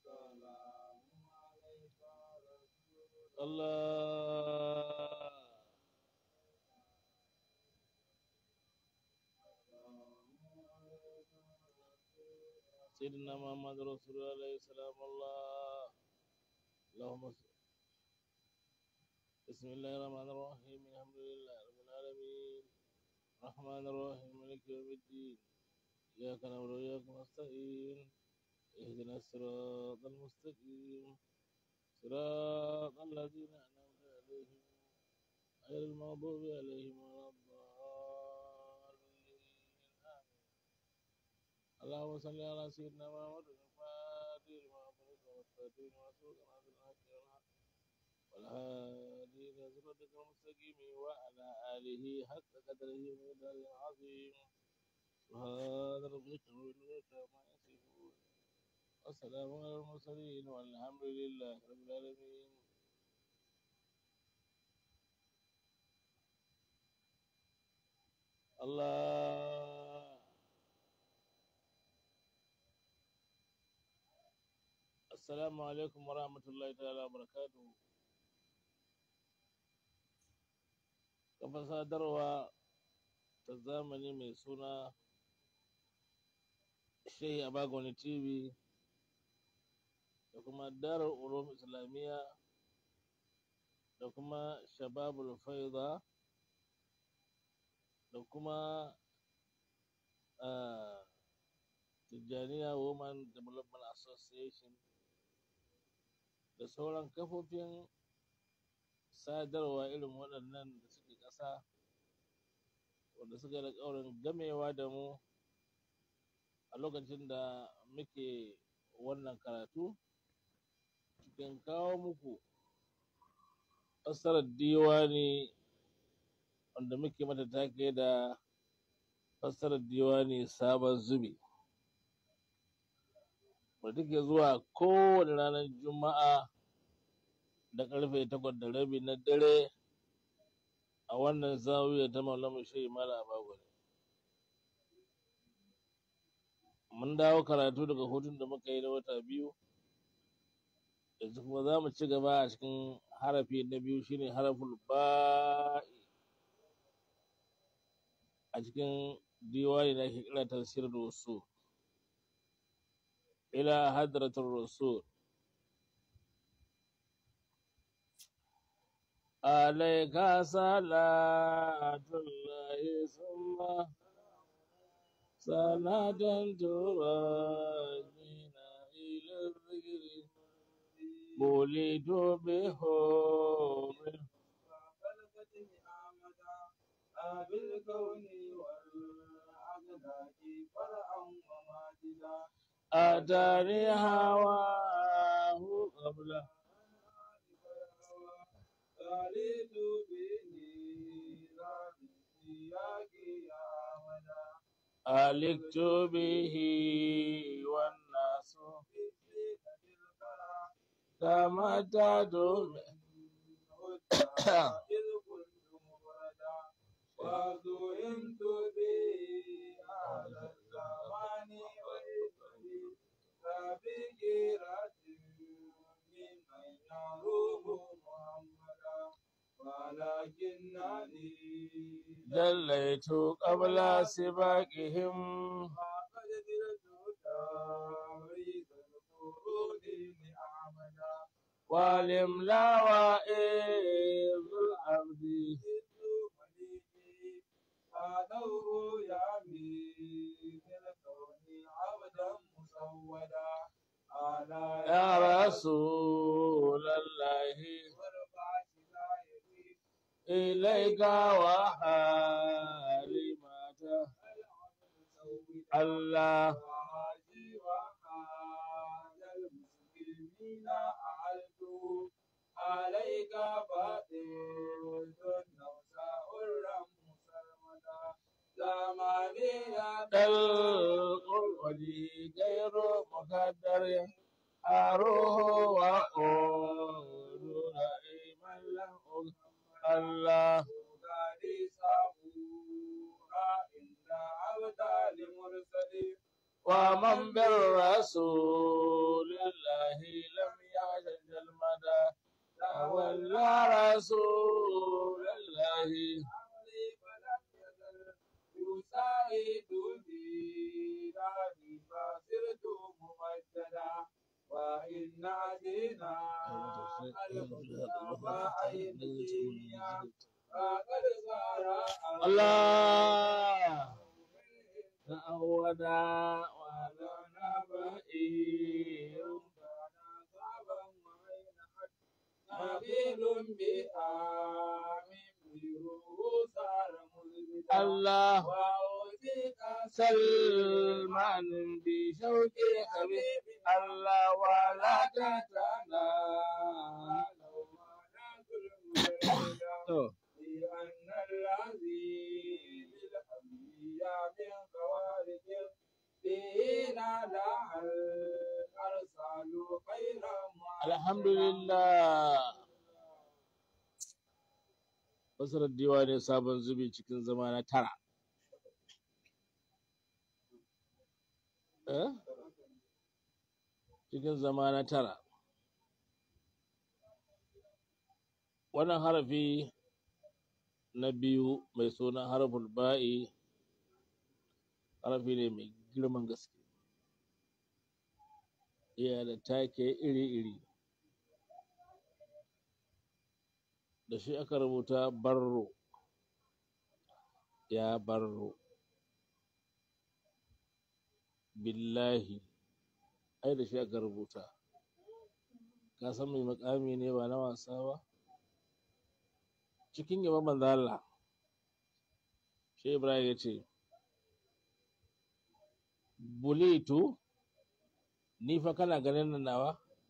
الله سيدنا محمد رسول الله عليه السلام الله اللهم صل بسم الله الرحمن الرحيم الحمد لله رب العالمين الرحمن الرحيم مالك يوم الدين إياك نعبد وإياك نستعين اهدنا الصراط المستقيم صراط الذين أنعمت عليهم غير المغضوب عليهم ولا الضالين آمين اللهم صل على سيدنا محمد الفاتح لما أغلق والخاتم لما سبق ناصر الحق والحق والهادي إلى صراطك المستقيم وعلى آله حق قدره ومقداره العظيم سبحان ربك رب العزة عما يصفون والسلام على المرسلين والحمد لله رب العالمين الله السلام عليكم ورحمة الله تعالى وبركاته kafa sadarwa ta zamani mai suna shehi abagoni tv da kuma darar ulum islamiyya da kuma shababul faida da kuma ah, tijjaniya women development association da sauran kafofin sadarwa irin waɗannan da suke ƙasa wanda suka da ƙaurin gamewa da mu a lokacin da muke wannan karatu cikin kawo muku fassarar diwani wanda muke mata take da fassarar diwani sabon zubi wadda take zuwa kowane ranar juma'a da karfe takwas da rabi na dare a wannan zawiya ta maulamu shehi mala abagwani mun dawo karatu daga hutun da muka yi na wata biyu yanzu kuma za mu ci gaba a cikin harafi na biyu shine haraful ba'i a cikin diwani da ake kira tafsir rasul ila hadratul rasul عليك صلاة الله ثم صلاة تراجينا إلى الذكر ولد بحور بالكون والأخلاق فرعا وماجدا أتاني هواه قبل خالد به رابي سياق يا مدى ألكت به والناس كما تدوم إذ كنت مفردا وذهمت به على الزمان وإذني فبكرة ممن يروم محمدا ولكنني جليت قبل سباقهم فقد زرت تاريخ القرون لأحمدا والإملا وإذ العبد فادوه يامي الكون عبدا مسودا على يا رسول الله وارفع سلايتي إليك وحالي مات الله وحاجي وحاج المسلمين أعلت عليك فاتن نوساء الرم مسلمدا زمانية القرآن غير مقدر أروح وأقول رحيما له الله غادي صبورا إن عبد المرسلين ومن بالرسول الله الله لم يعجل المدى تولى رسول الله أمري فلم يزل يساعد في داري فصرت ممجدا وإن عدينا المصطفى أيديا فقد صار الله تعودا ولنا بئير نبيل بآمن بروح صار مزبدا الله وأوتيك سلمان بشوق حبيب الله ولا تتنا لأن الذي للأنبياء من خوارج دين لها الأرسال خير الحمد لله Fasarar ne sabon zubi cikin zama na tara. Eh? Cikin zama na tara. Wannan harafi na biyu mai suna harful ba'i harafi ne mai girman gaske. Iya da take iri-iri. da shi aka rubuta barro ya barro billahi ai da shi aka rubuta ka san mai makami ne ba na wasa ba cikin yaba manzo Allah shi Ibrahim ya ce bulitu ni fa kana ganin nan nawa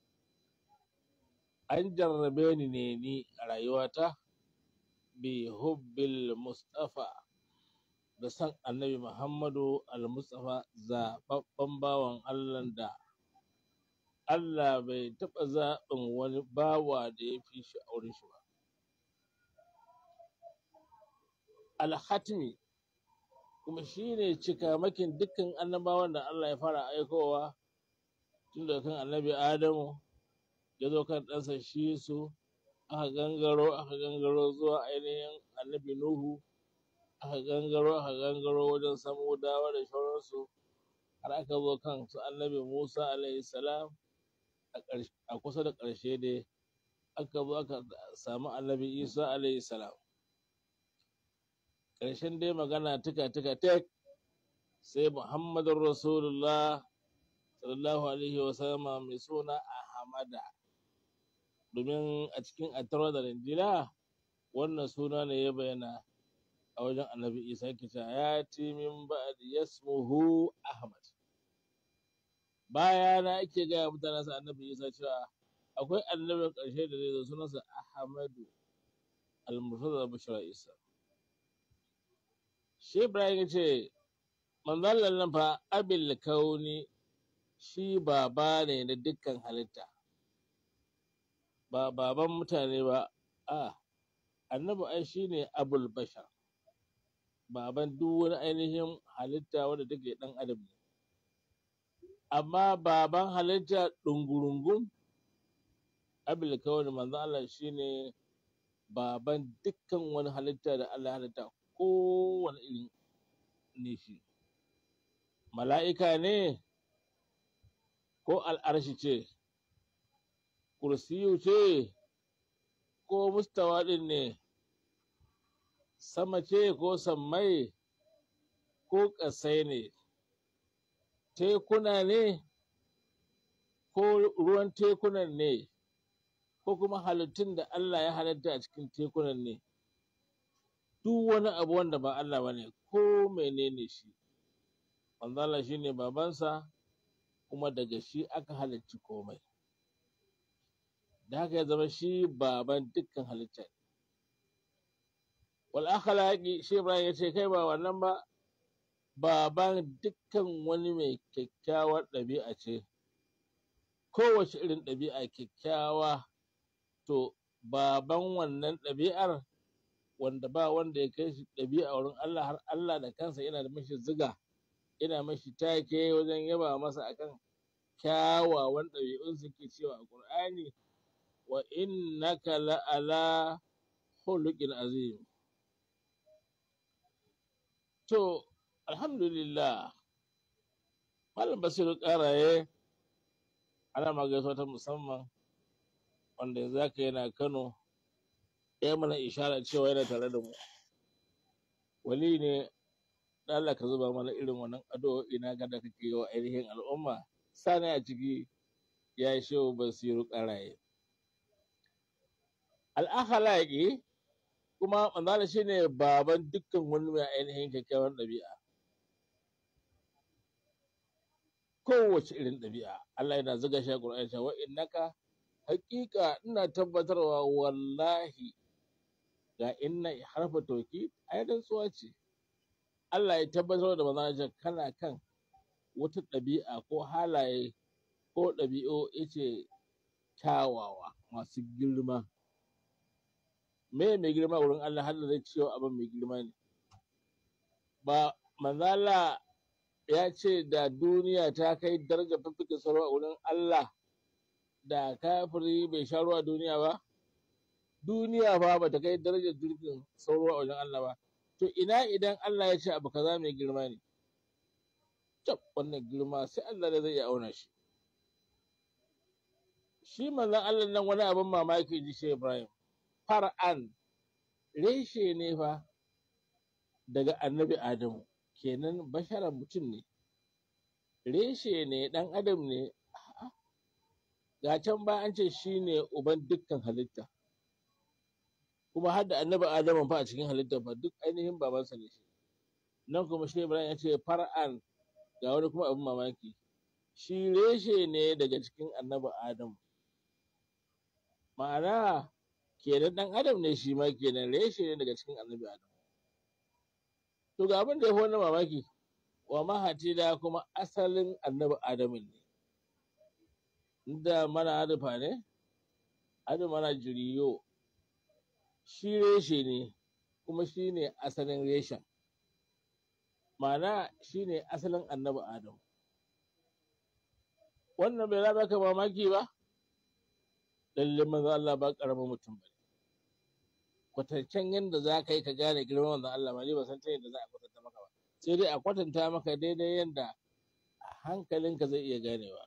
an jarrabe ni ne ni a rayuwata bi hubbil mustafa da san annabi muhammadu al-mustafa zaɓaɓɓen bawan allah da allah bai taɓa zaɓin wani bawa da ya fi shi auren shi ba alhatmi kuma shi ne cikamakin dukkan annabawan da allah ya fara aikowa tun daga kan annabi adamu ya zo kan ɗansa shi su aka gangaro aka gangaro zuwa ainihin annabi nuhu aka gangaro aka gangaro wajen samudawa da sauransu har aka zo kan su annabi musa alaihi salam a kusa da ƙarshe dai aka zo aka samu annabi isa alaihi salam ƙarshen dai magana tuka tuka tek sai muhammadun rasulullah sallallahu alaihi wasallama mai suna ahmada domin a cikin attaura da linjila wannan suna ne ya bayyana a wajen annabi isa kita ya ti min ba'd yasmuhu ahmad baya na ake gaya mutanen sa annabi isa cewa akwai annabin ƙarshe da zai zo sunansa ahmadu al-murtaza bashara isa shi ibrahim ya ce manzon nan fa abil kauni shi baba ne na dukkan halitta ba baban mutane ba a annabi ai shine abul bashar baban duk wani ainihin halitta wanda take dan adam ne amma baban halitta ɗungurungun abul kawai manzo Allah shine baban dukkan wani halitta da Allah ya halitta kowane irin ne shi mala'ika ne ko al'arshi ce kursiyu ce ko mustawa ɗin ne sama ce ko sammai ko ƙasai ne tekuna ne ko ruwan tekunan ne ko kuma halittun da Allah ya halitta a cikin tekunan ne duk wani abu wanda ba Allah ba ne ko menene shi Allah shi ne babansa kuma daga shi aka halicci komai da haka ya zama shi baban dukkan halitta ne wal akhlaqi shi Ibrahim ya ce kai ba wannan ba baban dukkan wani mai kyakkyawar ɗabi'a ce kowace irin ɗabi'a kyakkyawa to baban wannan ɗabi'ar wanda ba wanda ya kai shi ɗabi'a wurin Allah har Allah da kansa yana da mashi ziga yana mashi take wajen yaba masa akan kyawawan ɗabi'un suke cewa a ƙur'ani wa innaka la'ala khuluqin azim to alhamdulillah malam basiru ƙaraye ana magaisa ta musamman wanda yanzu haka yana kano ya mana ishara cewa yana tare da mu wali ne da Allah ka zuba mana irin wannan addu'o'i na ga da kake yi wa ainihin al'umma sani a ciki ya yi shehu basiru ƙaraye al'akhalaqi kuma manzala shine baban dukkan wani mai ainihin kyakkyawan ɗabi'a kowace irin ɗabi'a Allah yana zuga shi a Qur'ani cewa innaka haƙiƙa ina tabbatarwa wallahi ga inna harfa tauki ai rantsuwa ce Allah ya tabbatar da manzon kana kan wata ɗabi'a ko halaye ko ɗabi'u yace kyawawa masu girma me mai girma wurin Allah har da zai cewa abin mai girma ne ba manzala ya ce da duniya ta kai darajar fiffikin sauro a wurin Allah da kafiri bai sha ruwa duniya ba duniya fa ba ta kai darajar jirgin sauro a wajen Allah ba to ina idan Allah ya ce abu kaza mai girma ne tab wannan girma sai Allah da zai iya auna shi shi manzon Allah nan wani abin mamaki ji shi Ibrahim far'an reshe ne fa daga annabi Adamu kenan basharar mutum ne reshe ne ɗan adam ne ga can ba an ce shi ne uban dukkan halitta kuma har da annabi adamu fa a cikin halitta fa duk ainihin babansa ne shi nan kuma shi ibrahim ya ce far'an ga wani kuma abin mamaki shi reshe ne daga cikin annabi adamu ma'ana kenan ɗan adam ne shi ma kenan reshe ne daga cikin annabi adamu to ga abin da ya fi wannan mamaki wa mahati da kuma asalin annabi adamin ne inda mana adufa ne adu mana jiriyo shi reshe ne kuma shi ne asalin reshen ma'ana shi ne asalin annabi adamu wannan bai raba ka mamaki ba lalle manzo Allah ba karamin mutum ba kwatancen yadda za ka yi ka gane girman manzon Allah ma ni ba san ta yadda za a kwatanta maka ba sai dai a kwatanta maka daidai yadda hankalinka zai iya ganewa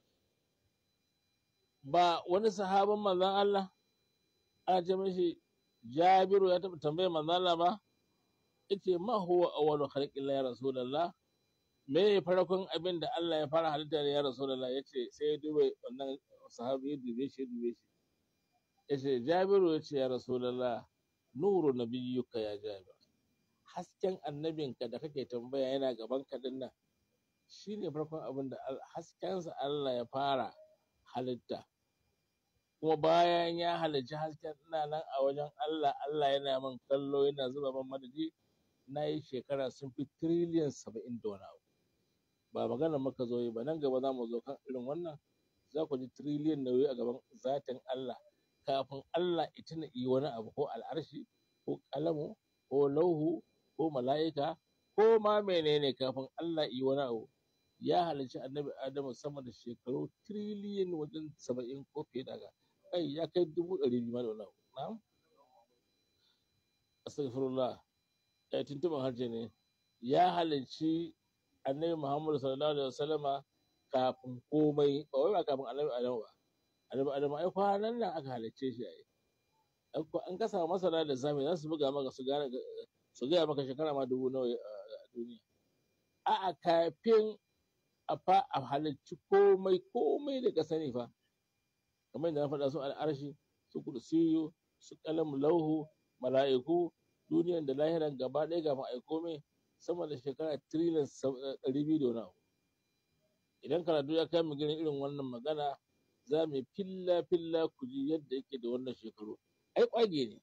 ba wani sahabin manzon Allah ana ce mishi Jabiru ya taɓa tambayar manzon Allah ba yace ma huwa awwalu khalqillah ya rasulullah me ya farkon abin da Allah ya fara halitta da ya rasulullah yace sai ya dube wannan sahabi ya dube shi ya dube shi yace Jabiru yace ya rasulullah nuru nabiyyuka ya Jabir hasken annabinka da kake tambaya yana gaban ka dinnan shine farkon abin da haskensa Allah ya fara halitta kuma bayan ya halicci hasken ina nan a wajen Allah Allah yana min kallo yana zuba min madadi na yi shekara sun fi tiriliyan saba'in da wani abu ba magana muka zo yi ba nan gaba za mu zo kan irin wannan za ku ji tiriliyan nauyi a gaban zatin Allah kafin Allah ita na yi wani abu ko al'arshi ko kalamu ko lauhu ko mala'ika ko ma menene kafin Allah yi wani abu ya halarci annabi Adamu sama da shekaru tiriliyan wajen saba'in ko fiye da haka kai ya kai dubu ɗari biyu ma da wani abu na'am astaghfirullah ya tuntuɓin harshe ne ya halarci annabi Muhammadu sallallahu alaihi wasallama kafin komai ba wai ba kafin annabi Adamu ba annabi Adamu ai kwanan nan aka halarce shi ai an ka samu masana da zami za su buga maka su gane su gaya maka shekara ma dubu nawa a duniya a'a kafin a fa a halarci komai komai da ka sani fa kamar yadda na faɗa su al'arshi su kursiyu su kalam lauhu mala'iku duniyan da lahiran gaba ɗaya ga ma'ai komai sama da shekara tiriliyan ɗari biyu da wani abu idan karatu ya kai mu gani irin wannan magana za mu filla filla ku ji yadda yake da wannan shekaru ai kwage ne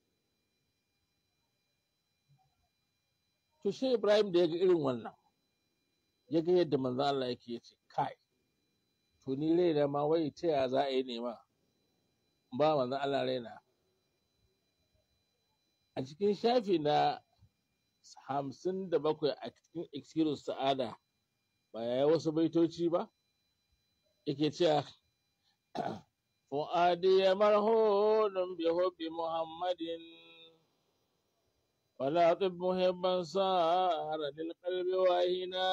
to shi ibrahim da ya ga irin wannan ya ga yadda manzo Allah yake ya ce kai to ni raina ma wai ta ya za a yi nema ba manzo Allah raina a cikin shafi na hamsin da bakwai a cikin iksiru sa'ada ba ya yi wasu baitoci ba yake cewa fu'adi marhunun bi hubbi muhammadin ولا طب محبا صار للقلب واهنا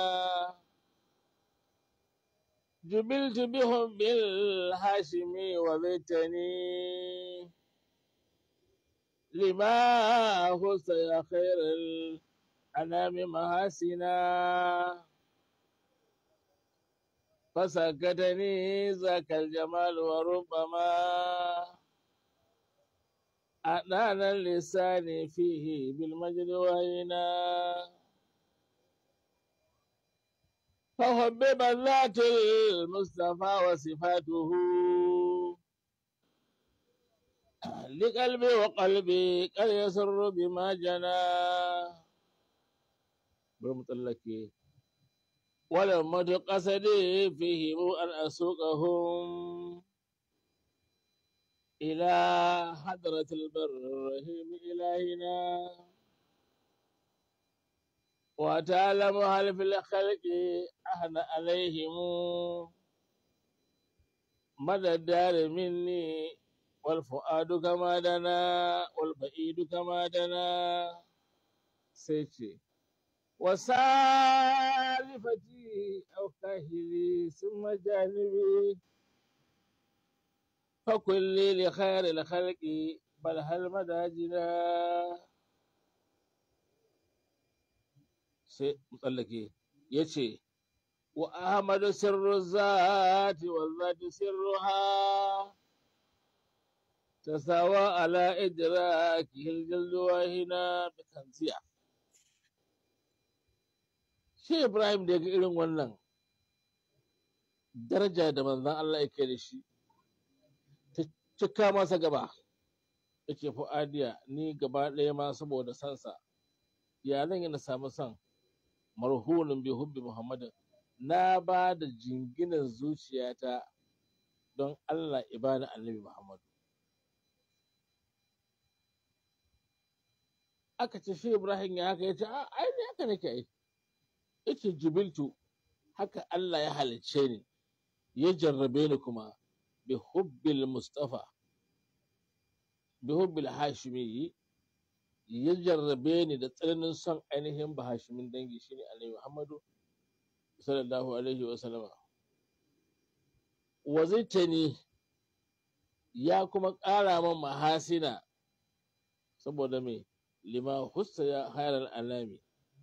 جبلت بحب الهاشمي وبيتني لما خص يا خير الأنام محاسنا فسكتني ذاك الجمال وربما أدانا اللسان فيه بالمجد وهنا فحبب ذات المصطفى وصفاته لقلبي وقلبي قد يسر بما جنى برمطلكي ولما قصدي فيهم أن أسوقهم إلى حضرة البر الرحيم إلهنا وتعلم هل في الخلق أهن عليهم مدى الدار مني والفؤاد كما دنا والبعيد كما دنا سيتي وسالفتي أو كاهلي ثم جانبي فكل لخير الخلق بل هل مداجنا sai tsallake ya ce wa ahmadu sirru zati wa zati sirruha tasawa ala idraki hiljildu wahina da kanziya shi ibrahim da ga irin wannan daraja da manzan Allah yake da shi ta cika masa gaba yake fu'adiya ni gaba ɗaya ma saboda sansa ya zan yi na samu son marhunin bi hubbi muhammadin na ba da jinginan zuciyata don Allah ibani annabi muhammadu aka ce shi ibrahim ya haka ya ce a ai ne haka nake ai yace jibiltu haka Allah ya halicce ni ya jarrabe ni kuma bi hubbil mustafa bi hubbil hashimi ya jarrabe ni da tsananin son ainihin bahashimin dangi shine annabi Muhammadu sallallahu alaihi wa sallama wazaitani ya kuma ƙara man mahasina saboda me lima hussa ya hayar alami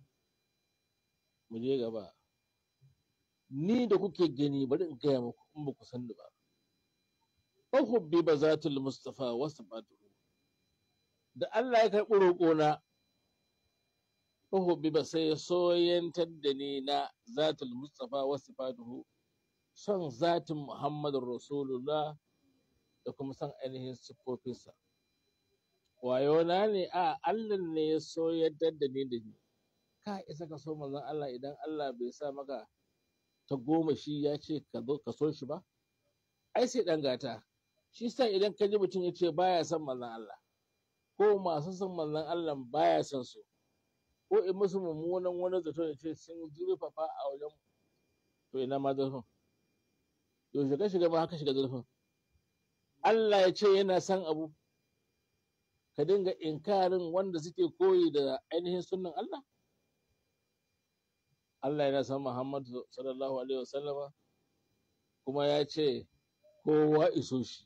mu je gaba ni da kuke gani bari in gaya muku in ba ku san ni ba uhubbi ba zatul mustafa wasu da Allah ya karɓi roƙona uhubbi ba sai ya soyantar da ni na zatul mustafa wasu faduhu son zatin muhammadun rasulullah da kuma son ainihin siffofinsa wayona ne a Allah ne ya soyantar da ni da ni ka isa ka so manzon Allah idan Allah bai sa maka ta goma shi ya ce ka zo ka so shi ba ai sai dan gata shi sa idan ka ji mutum ya ce baya son manzon Allah ko masu son manzon Allah baya son su ko in musu mummunan wani zato ya ce sun zurfafa a wajen to ina ma zurfin yaushe ka shiga ma haka shiga zurfin Allah ya ce yana son abu ka dinga inkarin wanda suke koyi da ainihin sunnan Allah Allah yana son Muhammadu sallallahu alaihi wasallama kuma ya ce kowa iso shi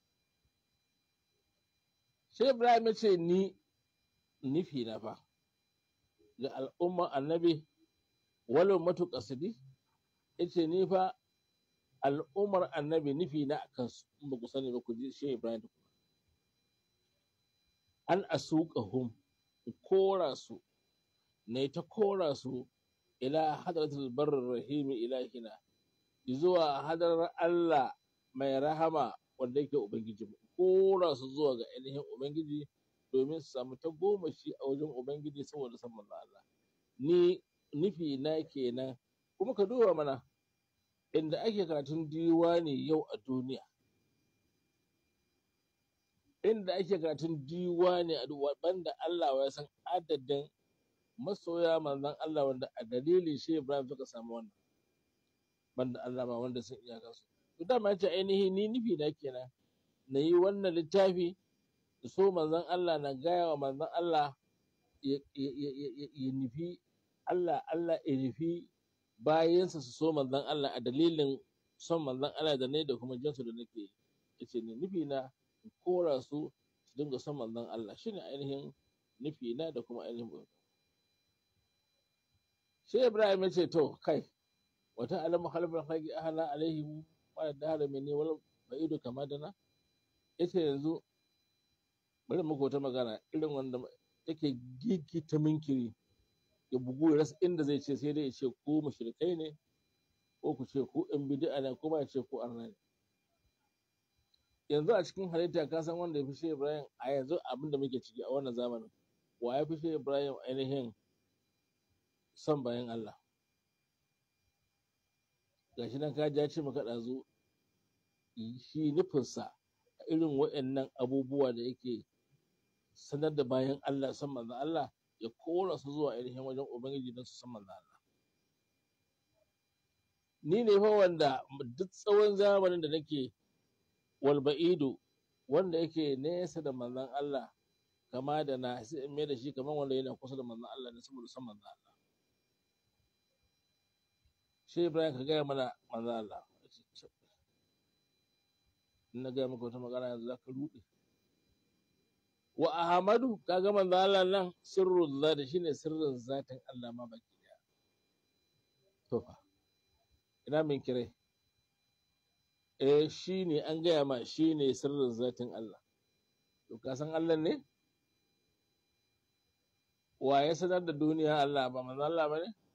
shi Ibrahim ya ce ni nufi na fa ga al'umman annabi walau matu kasidi ya ce ni fa al'ummar annabi nufi na a kansu in ba ku sani ba ku ji shi Ibrahim da kuma an asuka hum kora su ne ta kora su ila hadratul barr rahimi ilahina zuwa hadarar Allah mai rahama wanda yake ubangiji kora su zuwa ga ainihin ubangiji domin su samu ta goma shi a wajen ubangiji saboda san manzo Allah ni nufi na kenan kuma ka duba mana inda ake karatun diwani yau a duniya inda ake karatun diwani a duk banda Allah ya san adadin masoya manzon Allah wanda a dalilin shi Ibrahim suka samu wannan banda Allah ma wanda sun iyaka su to dama ce ainihi ni nufi na kenan na yi wannan littafi da so manzon Allah na gaya wa manzon Allah ya ya- ya- ya- ya- ya nufi Allah Allah ya nufi bayansa su so manzon Allah a dalilin son manzon Allah da ne da kuma jinsu da nake yi yace ni nufi na in kora su su dinga son manzon Allah shine ainihin nufi na da kuma ainihin bauta sai Ibrahim ya ce to kai wata alamu halbar haƙi ahala alaihim wa da harami ne wal ba'idu kama da na yace yanzu bari muku wata magana irin wanda yake gigita minkiri ya bugu ya rasa inda zai ce sai dai ya ce ku mushrikai ne ko ku ce ku in bid'a ne ko ba ya ce ku arna ne yanzu a cikin halitta ka san wanda ya fi shi Ibrahim a yanzu abin da muke ciki a wannan zamanin wa ya fi shi Ibrahim ainihin son bayan Allah gashi nan ka ja ce maka ɗazu shi nufinsa a irin waɗannan abubuwa da yake sanar da bayan Allah san manzon Allah ya kora su zuwa ainihin wajen Ubangiji don su san manzon Allah. Ni ne fa wanda duk tsawon zamanin da nake walba'idu wanda yake nesa da manzon Allah kama da na sai in mai da shi kamar wanda yana kusa da manzon Allah ne saboda san manzon Allah. Shi Ibrahim ka gaya mana manzon Allah. In na gaya maka wata magana yanzu za ka ruɗe. wa Ahmadu kaga manzo Allah nan sirrul zati shine sirrin zatin Allah ma baki daya to fa ina min kire eh shine an gaya ma shine sirrin zatin Allah to ka san Allah ne wa ya sanar da duniya Allah ba manzo Allah ba ne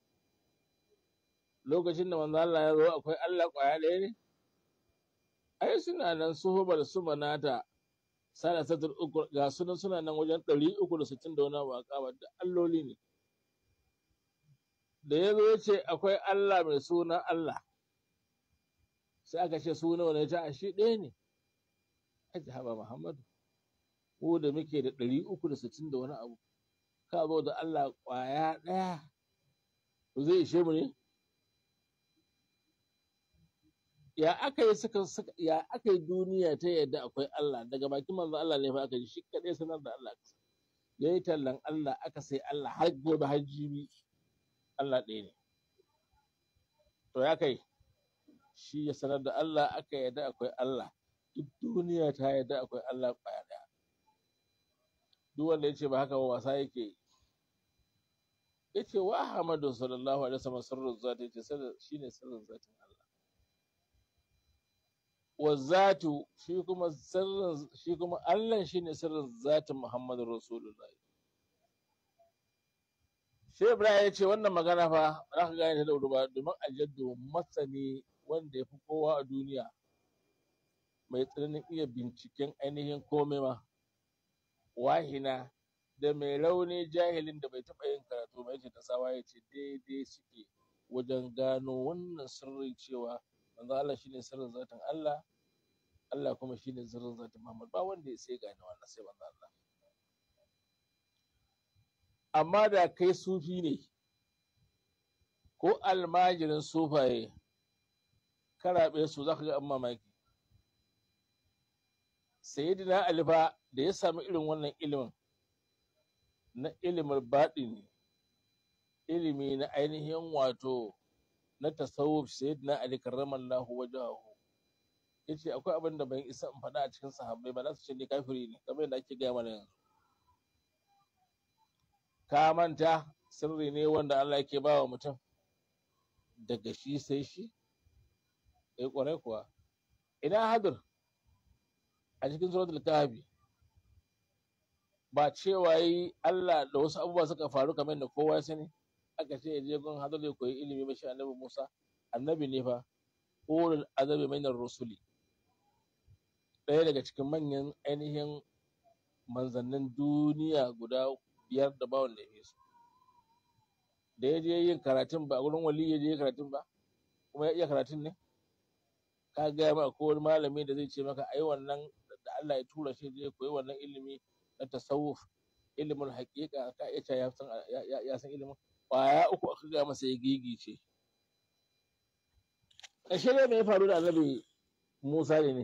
lokacin da manzo Allah ya zo akwai Allah kwaya ɗaya ne ai suna nan suhubar su manata sana satar uku ga sunan suna nan wajen ɗari uku da sittin da wani abu a kaba da alloli ne da ya zo ya ce akwai Allah mai suna Allah sai aka ce suna wani ta a shi ɗaya ne aji haɓa Muhammadu ko da muke da ɗari uku da sittin da wani abu ka zo da Allah ƙwaya ɗaya to zai ishe mu ne ya aka yi suka suka ya aka yi duniya ta yadda akwai Allah daga bakin manzo Allah ne fa aka ji shi kadai sanar da Allah ya yi tallan Allah aka sai Allah har gobe har jibi Allah ɗaya ne to ya kai shi ya sanar da Allah aka yadda akwai Allah duk duniya ta yadda akwai Allah kwaya ɗaya duk wanda ya ce ba haka ba wasa yake yi ya ce wa Ahmadu sallallahu alaihi wasallam sirrin zati ya ce shine sirrin zatin Allah wa zatu shi kuma sirrin shi kuma Allah shine sirrin zatin Muhammadu Rasulullahi Shi Ibrahim ya ce wannan magana fa za ka gane ta da wuri ba domin aljaddu masani wanda ya fi kowa a duniya mai tsananin iya binciken ainihin komai ma wahina da mai rauni jahilin da bai taɓa yin karatu ba yace ta sawa ya ce daidai suke wajen gano wannan sirri cewa manzo Allah shine sirrin zatin Allah Allah kuma shine sirrin zatin Muhammad ba wanda ya sai gane wannan sai manzo Allah amma da kai sufi ne ko almajirin sufaye karaɓe su za ka ga an mamaki sayyidina Ali fa da ya sami irin wannan ilimin na ilimin baɗini ilimi na ainihin wato na tasawuf sayyidina Ali karramallahu wajahu yace akwai abin da ban isa in faɗa a cikin sahabbai ba za su ce ni kafiri ne kamar yadda ake gaya mana yanzu ka manta sirri ne wanda Allah yake ba wa mutum daga shi sai shi eh kwarai kuwa ina hadir a cikin suratul kahfi ba cewa yi Allah da wasu abubuwa suka faru kamar da kowa ya sani aka ce ya je gun hadir ya koyi ilimi ba shi annabi Musa annabi ne fa ulul azabi minar rusuli ɗaya daga cikin manyan ainihin manzannin duniya guda biyar da bawon da ya su da ya je yin karatun ba wurin wali ya je karatun ba kuma ya iya karatun ne ka gaya ma ko wani malami da zai ce maka ai wannan da Allah ya tura shi je koyi wannan ilimi na tasawuf ilimin haƙiƙa ka iya ya san ya san ilimin ƙwaya uku aka gaya masa ya gigice ƙarshe ne me ya faru da annabi Musa ne ne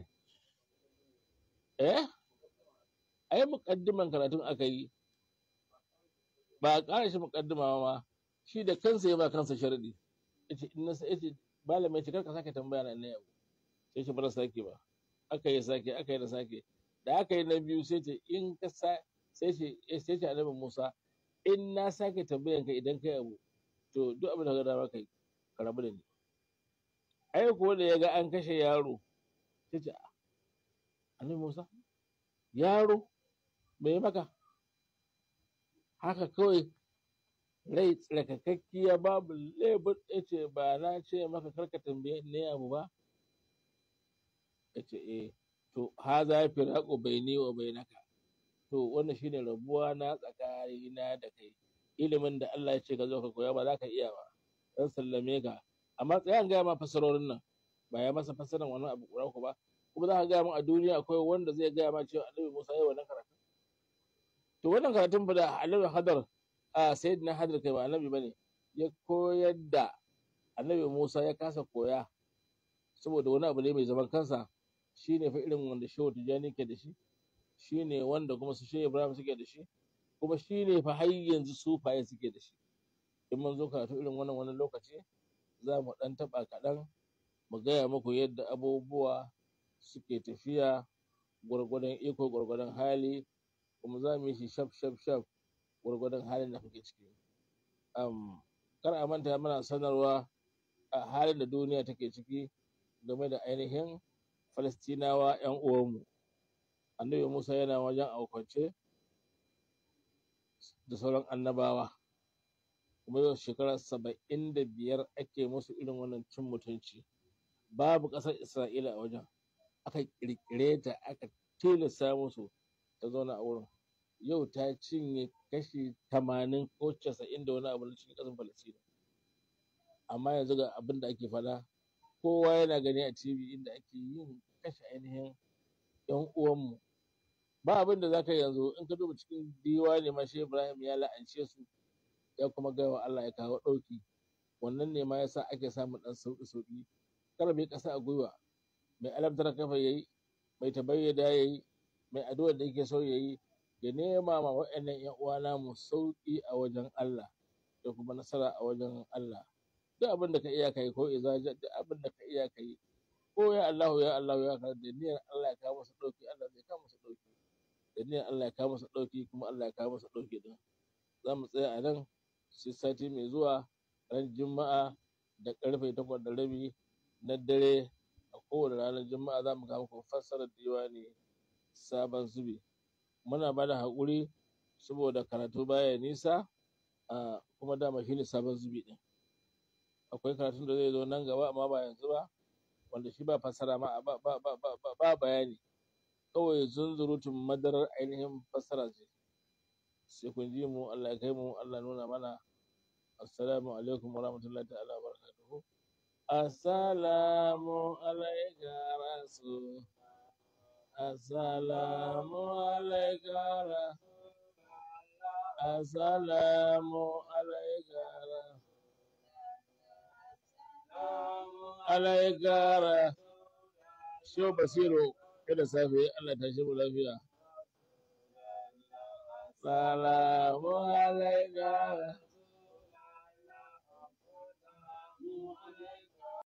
eh ai muƙaddiman karatun aka yi ba a ƙara shi muƙaddima ma shi da kansa ya ba kansa sharadi yace in na yace malamai ce karka sake tambaya na ne yau sai shi bara sake ba aka yi sake aka yi da sake da aka yi na biyu sai ce in ka sa sai ce sai ce annabi Musa in na sake tambayan ka idan kai abu to duk abin da ka dama kai ka rabu da ni ai ko da ya ga an kashe yaro sai ce annabi Musa yaro me ya maka haka kawai rai tsarkakakkiya babu lebur ya ce ba na ce maka karka tambaye ne abu ba ya ce eh to ha za fi raƙo bai ni wa bai naka to wannan shine rabuwa na tsakanina da kai ilimin da Allah ya ce ka zo ka koya ba za ka iya ba dan sallame ka amma tsayan gaya ma fasarorin nan ba ya masa fasaran wannan abu ƙura ku ba kuma za ka gaya min a duniya akwai wanda zai gaya ma cewa annabi Musa ya wannan karatu to wannan karatun fa da annabi Hadar a sayyidina Hadar kai ba annabi bane ya koyar da annabi Musa ya kasa koya saboda wani abu ne mai zaman kansa shine fa irin wanda Shehu Tijani ke da shi shine wanda kuma su Shehu Ibrahim suke da shi kuma shine fa har yanzu sufaye suke da shi in mun zo karatu irin wannan wani lokaci za mu ɗan taɓa kaɗan mu gaya muku yadda abubuwa suke tafiya gwargwadon iko gwargwadon hali kuma za mu yi shi shaf shaf shaf gwargwadon halin da kuke ciki um, kar a manta mana sanarwa a halin da duniya take ciki game da ainihin falastinawa 'yan uwanmu annabi musa yana wajen aukwance da sauran annabawa kuma yau shekara saba'in da biyar ake musu irin wannan cin mutunci babu ƙasar isra'ila a wajen aka ƙirƙire ta aka tilasta musu ta zauna a wurin yau ta cinye kashi tamanin ko casa'in da wani abu na cikin ƙasar falasina amma yanzu ga abin da ake faɗa kowa yana gani a tv inda ake yin kashe ainihin yan uwanmu ba abin da za ka yanzu in ka duba cikin diwani ma shi ibrahim ya la'ance su ya kuma gaya wa Allah ya kawo ɗauki wannan ne ma yasa ake samun ɗan sauƙi sauƙi kar mai ƙasa a gwiwa mai alamtar kafa yayi mai tabayyada yayi mai addu'ar da yake so yayi ya nema ma waɗannan ƴan uwa namu sauƙi a wajen Allah da kuma nasara a wajen Allah duk abin da ka iya kai ko izaja duk abin da ka iya kai ko ya Allah ya Allah ya ka da niyyar Allah ya kawo masa ɗauki Allah zai kawo masa ɗauki da niyyar Allah ya kawo masa ɗauki kuma Allah ya kawo masa ɗauki din za mu tsaya a nan sai sati mai zuwa ran juma'a da karfe takwas da rabi na dare a kowane ranar juma'a za mu kawo muku fassarar diwani sabon zubi muna ba da haƙuri saboda karatu baya nisa a kuma dama shine sabon zubi ɗin akwai karatun da zai zo nan gaba amma ba yanzu ba wanda shi ba fassara ma ba, ba, ba, ba, ba bayani kawai zunzurutun madarar ainihin fassara ce sai kun ji mu Allah ya kai mu Allah nuna mana assalamu alaikum wa rahmatullahi ta'ala wa barakatuhu assalamu alaika rasul assalamu alaika rasul assalamu alaika rasul alaika rasul Shehu Basiru kada safe Allah ta shi mu lafiya Salamu alaika.